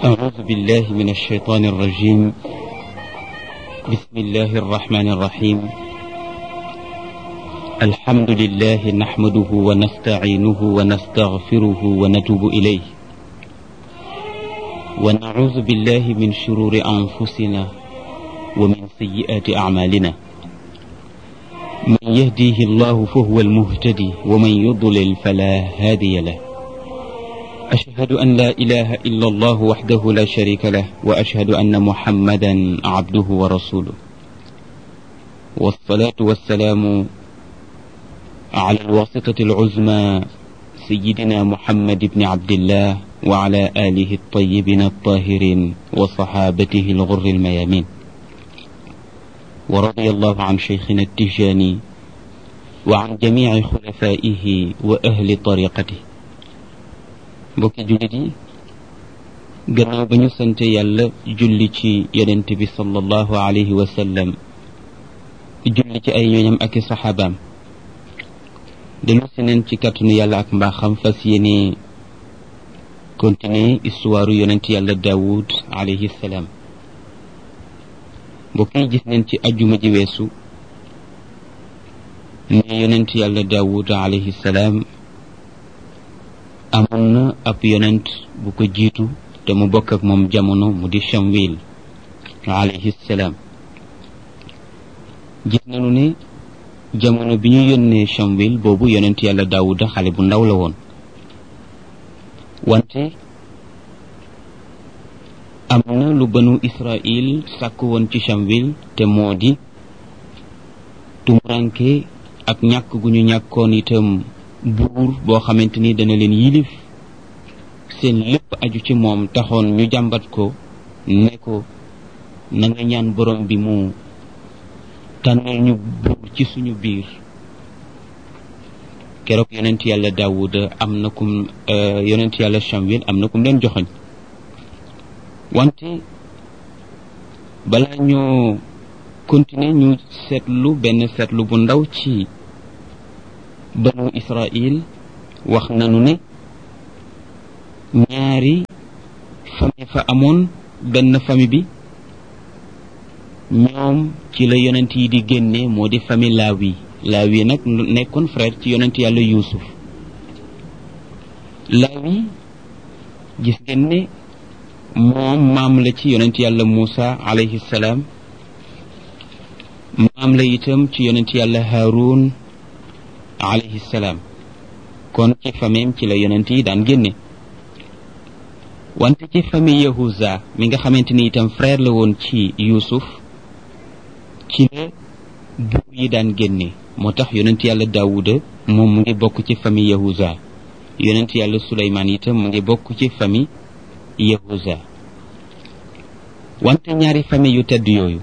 أعوذ بالله من الشيطان الرجيم بسم الله الرحمن الرحيم الحمد لله نحمده ونستعينه ونستغفره ونتوب إليه ونعوذ بالله من شرور أنفسنا ومن سيئات أعمالنا من يهديه الله فهو المهتدي ومن يضلل فلا هادي له أشهد أن لا إله إلا الله وحده لا شريك له وأشهد أن محمدا عبده ورسوله والصلاة والسلام على الواسطة العزمى سيدنا محمد بن عبد الله وعلى آله الطيبين الطاهرين وصحابته الغر الميامين ورضي الله عن شيخنا التجاني وعن جميع خلفائه وأهل طريقته mbokki jullit yi gannaaw ba ñu sante yàlla julli ci yonent bi sallallahu alayhi wa sallam julli ci ay ñooñam ak i saxaabaam dellu si neen ci kàttanu yàlla ak mbaaxam fas yéene continuer histoire yonent yàlla daawud alayhi salaam mbokk yi gis neen ci ajjuma ji weesu ne yonent yàlla daawud alayhi salaam amoon na ab yonent bu ko jiitu te mu bokk ak moom jamono mu di Shamwil alayhi salaam gis nañu ne jamono bi ñu yónnee Shamwil boobu yonent yàlla Daawuda xale bu ndaw la woon wante am na lu banu Israil sàkk woon ci Shamwil te moo di tumuranke ak ñàkk gu ñu ñàkkoon itam buur boo xamante ni dana leen yilif seen lépp aju ci moom taxoon ñu jàmbat ko ne ko na nga ñaan borom bi mu tànnal ñu buur ci suñu biir keroog yonent yàlla daawuda am na kum yonent yàlla Shamwil am na kum leen joxoñ wante balaa ñoo continuer ñu seetlu benn seetlu bu ndaw ci banu israil wax nanu ne ñaari famille fa amoon benn famille bi ñoom ci la yonent yi di génne moo di famille laawi laawi nag nekkoon frère ci yonent yàlla yuusuf laawi gis ngeen ne moom maam la ci yonent yàlla muusa alayhi salaam maam la itam ci yonent yàlla haarun alayhi salaam kon ci famille ci la yonent yi daan génne wante ci famille yahuza mi nga xamante ni itam frère la woon ci yuusuf ci la buur yi daan génne moo tax yonent yàlla daawuda moom mu ngi bokk ci famille yahuza yonent yàlla suleymaan itam mu ngi bokk ci famille yahuza wante ñaari famille yu tedd yooyu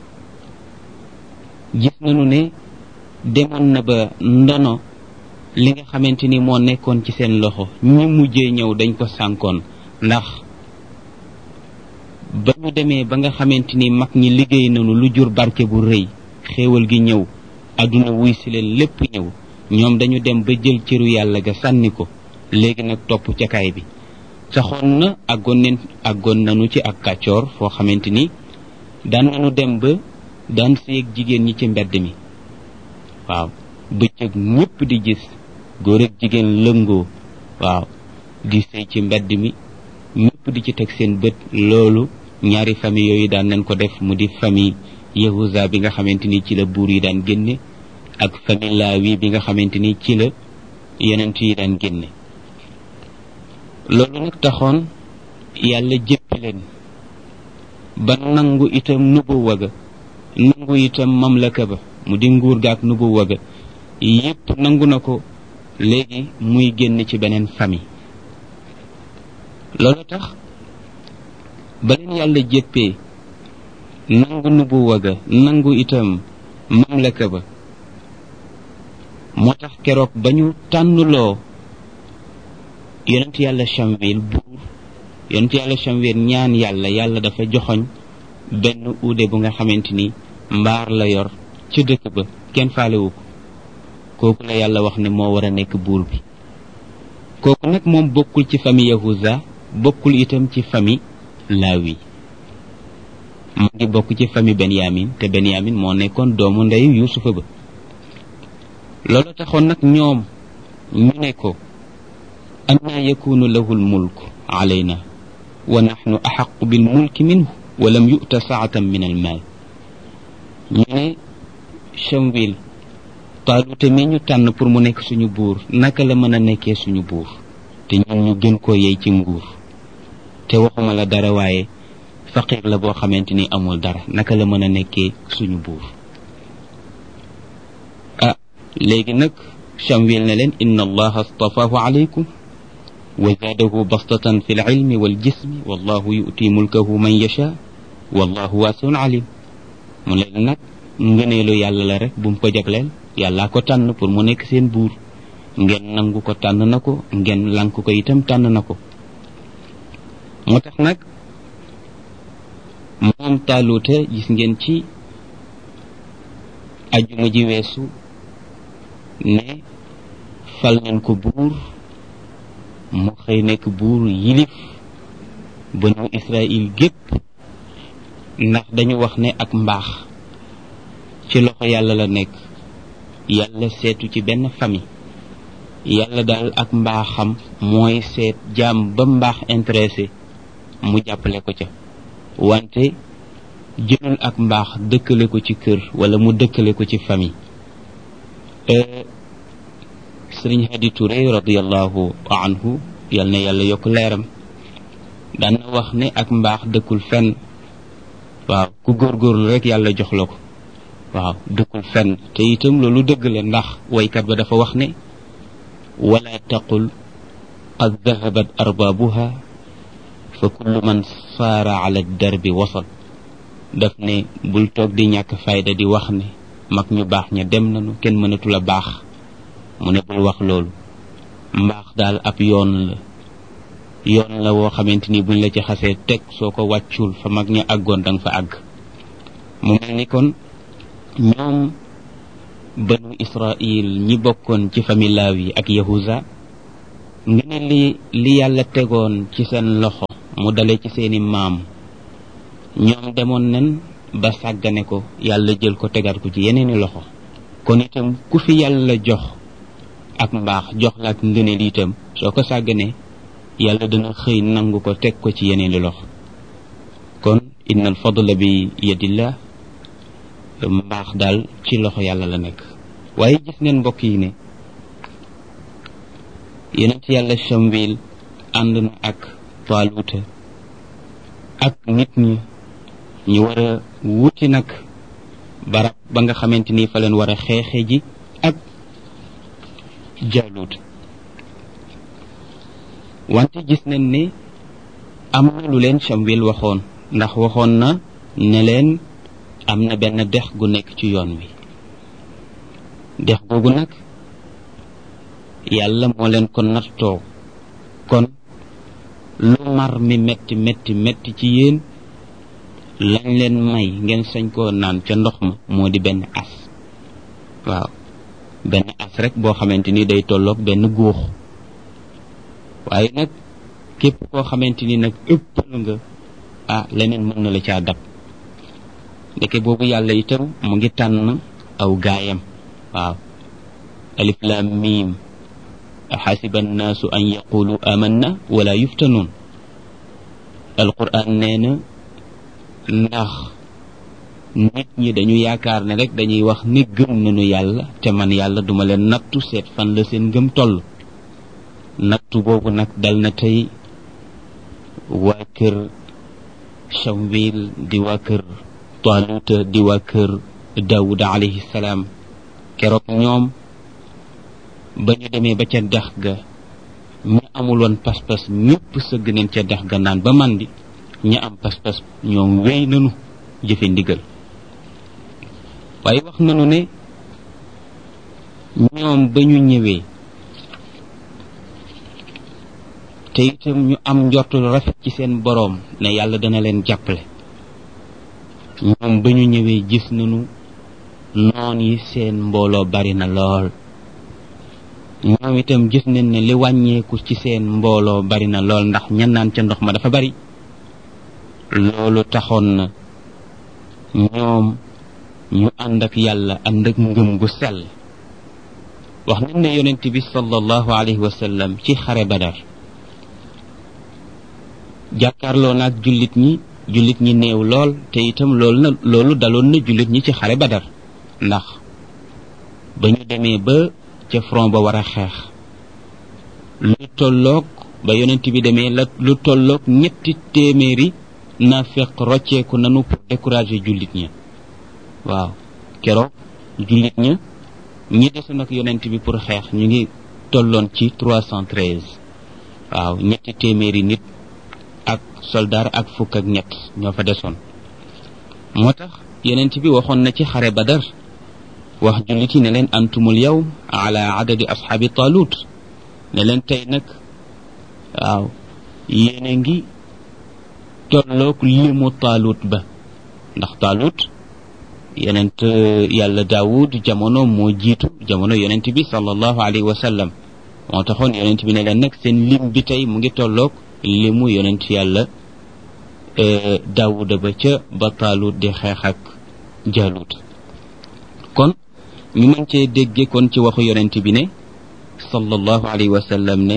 gis nañu ne demoon na ba ndono li nga xamante ni moo nekkoon ci seen loxo ñi mujjee ñëw dañ ko sànkoon ndax ba ñu demee ba nga xamante ni mag ñi liggéey nañu lu jur barke bu rëy xéewal gi ñëw àdduna wuy si leen lépp ñëw ñoom dañu dem ba jël cëru yàlla ga sànni ko léegi nag topp ca kaay bi saxoon na àggoon neen àggoon nañu ci ak kàccoor foo xamante ni daan nañu dem ba daan séeg jigéen ñi ci mbedd mi waaw bëccëg ñëpp di gis góor ak jigéen lëngoo waaw di sëy ci mbedd mi ñëpp di ci teg seen bët loolu ñaari famille yooyu daan nañ ko def mu di famille yahuza bi nga xamante ni ci la buur yi daan génne ak famille laawi bi nga xamante ni ci la yonent yi daan génne loolu nag taxoon yàlla jëppi leen ba nangu itam nubu waga nangu itam mamlaka ba mu di nguur gaak nubu waga yépp nangu na ko léegi muy génn ci beneen famille loolu tax ba leen yàlla jéppee nangu nubu waga nangu itam mamlaka ba moo tax keroog ba ñu tànnuloo yonent yàlla Shamwil buur yonent yàlla Shamwil ñaan yàlla yàlla dafa joxoñ benn uude bu nga xamante ni mbaar la yor ci dëkk ba kenn faalewu ko kooku la yàlla wax ne moo war a nekk buur bi kooku nag moom bokkul ci famille yahuza bokkul itam ci famille laawi mu ngi bokk ci famille benyamin te benyamin moo nekkoon doomu ndeyu yusufa ba loolu taxoon nag ñoom ñu ne ko anna yakunu lahu lmulk alayna wa naxnu axaqu bilmulki minhu wa lam yu'ta saatan min almaal ñu ne chamwil taalute mi ñu tànn pour mu nekk suñu buur naka la mën a nekkee suñu buur te ñun ñu gën koo yey ci nguur te waxuma la dara waaye faqir la boo xamante ni amul dara naka la mën a nekkee suñu buur ah léegi nag chamwil ne leen inna allaha astafaahu alaykum wa zaadahu bastatan fi lilmi waljismi wallahu yu'ti mulkahu man yasha wallahu waasiun alim mu leen nag ngëneelu yàlla la rek bu mu ko jagleel yàllaa ko tànn pour mu nekk seen buur ngeen nangu ko tànn na ko ngeen lank ko itam tànn na ko moo tax nag moom taaluuta gis ngeen ci ajuma ji weesu ne fal nañ ko buur mu xëy nekk buur yilif banu Israël gépp ndax dañu wax ne ak mbaax ci loxo yàlla la nekk yàlla seetu ci benn famille yàlla daal ak mbaaxam mooy seet jaam ba mbaax intéressé mu jàppale ko ca wante jëlul ak mbaax dëkkale ko ci kër wala mu dëkkale ko ci famille sëriñ Hadi Touré radiallahu anhu yal na yàlla yokk leeram daan na wax ne ak mbaax dëkkul fenn waaw ku góorgóorlu rek yàlla jox la ko waaw dëkkul fenn te itam loolu dëgg la ndax waykat ba dafa wax ne wala taqul qad dahabat arbaabuha fa kullu man saara ala darbi wasal daf ne bul toog di ñàkk fayda di wax ne mag ñu baax ña dem nañu kenn mënatul a baax mu ne bul wax loolu mbaax daal ab yoon la yoon la woo xamante ni buñ la ci xasee teg soo ko wàccul fa mag ña àggoon danga fa àgg mu mel ni kon ñoom banu israil ñi bokkoon ci famille laaw yi ak yahuza nga ne li li yàlla tegoon ci seen loxo mu dale ci seeni maam ñoom demoon nen ba sàggane ko yàlla jël ko tegaat ko ci yeneeni loxo kon itam ku fi yàlla jox ak mbaax jox la ak ngëneel itam soo ko sàgganee yàlla dana xëy nangu ko teg ko ci yeneeni loxo kon inna al fadla bi yadillah mbaax daal ci loxo yàlla la nekk waaye gis ngeen mbokk yi ne yeneen ci yàlla chamwil ànd na ak taaluuta ak nit ñi ñu war a wuti nag barab ba nga xamante ni fa leen war a xeexe ji ak jaaluut wante gis nañ ne am na lu leen chamwil waxoon ndax waxoon na ne leen am na benn dex gu nekk ci yoon wi dex googu nag yàlla moo leen ko nattoo kon lu mar mi metti metti metti ci yéen lañ leen may ngeen sañ koo naan ca ndox ma moo di benn as waaw benn as rek boo xamante ni day tolloog benn góox waaye nag képp koo xamante ni nag ëppal nga ah leneen mën na la caa dab ndeke boobu yàlla itam mu ngi tànn aw gaayam waaw alif lam mim xasiba annaasu an yaqulu amanna wala yuftanuun alquran nee na ndax nit ñi dañu yaakaar ne rek dañuy wax ni gëm nañu yàlla te man yàlla duma leen nattu seet fan la seen ngëm toll nattu boobu nag dal na tey waa kër Chamwil di waa kër Taaluta di waa kër Daawuda alayhi salaam keroog ñoom ba ñu demee ba ca dex ga ñu amuloon pas-pas ñëpp sëgg neen ca dex ga naan ba màndi ñi am pas-pas ñoom wéy nanu jëfe ndigal waaye wax nanu ne ñoom ba ñu ñëwee te itam ñu am njortul rafet ci seen boroom ne yàlla dana leen jàppale ñoom ba ñu ñëwee gis nañu noon yi seen mbooloo bari na lool ñoom itam gis nañ ne li wàññeeku ci seen mbooloo bari na lool ndax ñan naan ca ndox ma dafa bari loolu taxoon na ñoom ñu ànd ak yàlla ànd ak ngëm gu sell wax nañ ne yonent bi sallallahu alayhi wa sallam ci xare badar jàkkaarloo naag jullit ñi jullit ñi néew lool te itam loolu na loolu daloon na jullit ñi ci xare badar ndax ba ñu demee ba ca front ba war a xeex lu tolloog ba yonent bi demee la lu tolloog ñetti téeméeri na fekk rocceeku nanu pour décourager jullit ñi waaw keroog jullit ña ñi desoon ak yonent bi pour xeex ñu ngi tolloon ci trois cent treize waaw ñetti téeméeri nit ak soldaar ak fukk ak ñett ñoo fa desoon moo tax yonent bi waxoon na ci xare badar wax jullit yi ne leen antumul yow ala adadi asxaabi talut ne leen tey nag waaw yéen a ngi tolloog limu taalut ba ndax taalut yonent yàlla daawud jamono moo jiitu jamono yonent bi sallallahu alayhi wa sallam moo taxoon yonent bi ne leen nag seen lim bi tey mu ngi tolloog limu yonent yàlla daawuda ba ca ba taalut di xeex ak jaalut kon ñu mën cee dégge kon ci waxu yonent bi ne sallallahu alayhi wa sallam ne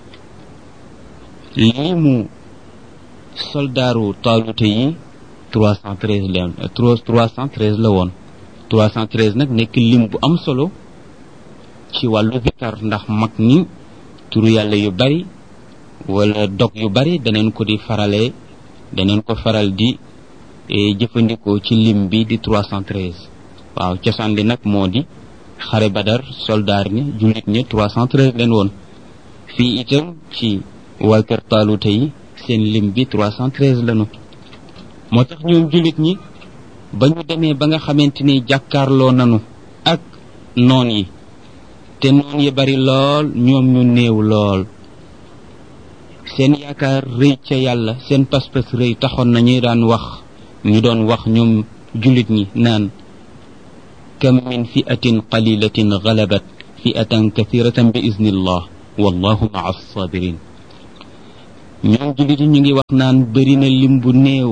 limu soldaaru taalute yi trois cent treize la trois cent treize la woon trois cent treize nag nekk lim bu am solo ci wàllu zikar ndax mag ñi turu yàlla yu bari wala dog yu bari daneen ko di farale daneen ko faral di jëfandikoo ci lim bi di trois cent treize waaw cosaan li nag moo di xare badar soldaar ñi jullit ñi trois cent treize leen woon fii itam ci waa kër taalute yi seen lim bi trois cent treize lañu moo tax ñoom jullit ñi ba ñu demee ba nga xamante ni jàkkaarloo nanu ak noon yi te noon yi bari lool ñoom ñu néew lool seen yaakaar rëy ca yàlla seen pas-pas rëy taxoon na ñuy daan wax ñu doon wax ñoom jullit ñi naan kam min fi'atin qalilatin galabat fi'atan kathiratan bi iznillah wallahu maa sabirin ñoom jullit yi ñu ngi wax naan bëri na lim bu néew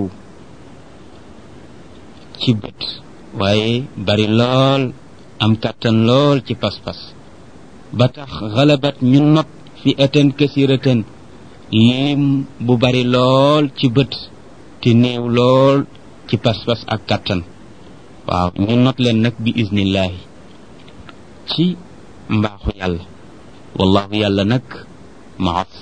ci bët waaye bari lool am kàttan lool ci pas-pas ba tax xalabat ñu not fi atan kasiratan lim bu bari lool ci bët te néew lool ci pas-pas ak kàttan waaw ñu not leen nag bi iznillahi ci mbaaxu yàlla wallahu yàlla nag maa